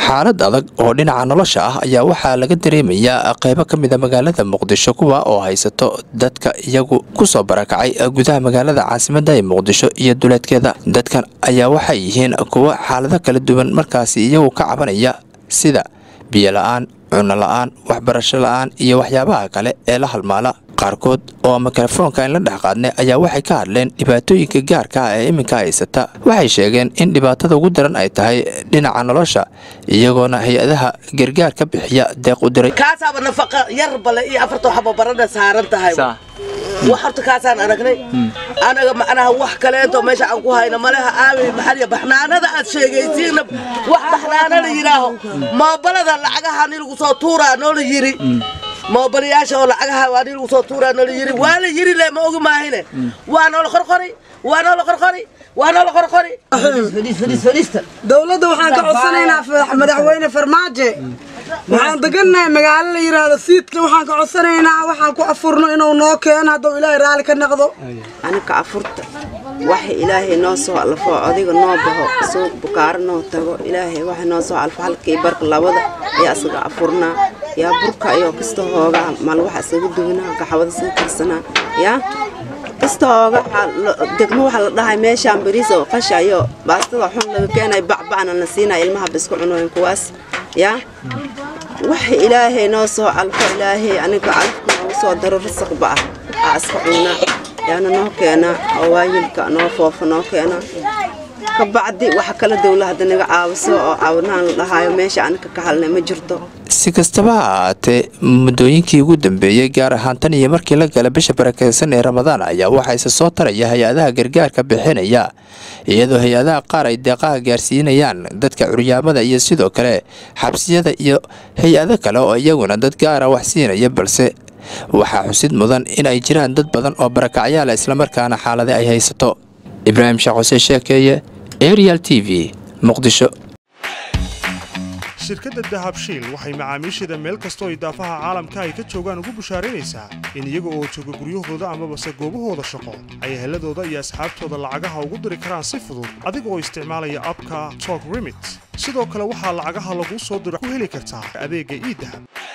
xaalad adag oo dhinaca nolosha ah ayaa waxaa laga dareemayaa qaybo ka mida magaalada muqdisho kuwa oo haysato dadka iyagu kusoo barakacay gudaha magaalada caasimadda ee muqdisho iyo duleedkeeda dadkan ayaa waxay yihiin kuwo xaalado kala duwan markaasi iyagu ka cabanaya sida biyo la-aan cunno la-aan waxbarasho la-aan iyo waxyaabaha kale ee la halmaala qaarkood oo mikrofoonka in la dhex qaadnay ayaa waxay ka hadleen dhibaatooyinka gaarka ah ee iminka haysata waxay sheegeen in dhibaatada ugu daran ay tahay dhinaca nolosha iyagoona hay-adaha gargaar ka bixiya deeq u diray kaasaaba nafaqa yar bale iyo afarta waxba barana saaran tahay wax horta kaasaan aragnay anaga macnaha wax kaleento meesha aan ku hayno maleha aawey maxaliya baxnaanada aad sheegaysiinna wax baxnaana la yidhaaho moobalada lacagaha ni lagu soo tuuraa noola yiri moobalayaasha oo lacagaha waa ni lagu soo tuuraa noola yiri waa la yiri le ma ogi maahine waa noola qorqori waa noola qorqori waa noola qorqori dowladda waxaan ka codsanaynaa madaxweyne farmaajo waxaan degannahay magaalo la yidhaahdo siidka waxaan ka codsanaynaa waxaan ku afurno inuu noo keeno hadduu ilaahay raalli ka naqdo anika afurta waxa ilaahay noo soo alfo odiga noo baxo suuq bukaaro noo tago ilaahay waxa noo soo alfo halkii barka labada ayaa isaga afurnaa yaa burka iyo kasta hoogaa mal waxa isaga duwanaa gaxwada isaga karsanaa yaa kasta hooga degmo waxa la dhahay meeshaan bariis oo qasha iyo baastada xun laga keenay bacbacna la siinaya ilmaha bisku cunooyin kuwaas yaa waxa ilaahay noo soo alfo ilaahay aniga alfka noogu soo daro rasaqba ah aa iska cunaa yaana noo keena oo waayilka noo foofa noo keena ka bacdi waxa kala dowla hadda naga caawiso oo caawinaan la dhahaayo meesha anika ka halnay ma jirto si kastaba ha ahaatee muddooyinkii ugu dambeeyey gaar ahaan tan iyo markii la gala bisha barakeysan ee ramadaan ayaa waxaa isa soo taraya hay-adaha gargaarka bixinaya iyadoo hay-adaha qaar ay deeqaha gaarsiinayaan dadka curyaamada iyo sidoo kale xabsiyada iyo hay-ado kale oo iyaguna dad gaara wax siinaya balse waxaa xusid mudan in ay jiraan dad badan oo barakacyaala islamarkaana xaalade ay haysato ibraahim sheekh xuseen sheekeeye arial t v muqdisho shirkadda dahabshiil waxay macaamiisheeda meel kastoo idaafaha caalamka ay ka joogaan ugu bushaaraynaysaa in iyaga oo jooga guryahooda amabase goobahooda shaqo ay heladooda iyo asxaabtooda lacagaha ugu diri karaan si fudud adiga oo isticmaalaya abka tok remit sidoo kale waxaa lacagaha laguu soo diro ku heli kartaa adeegga iidahab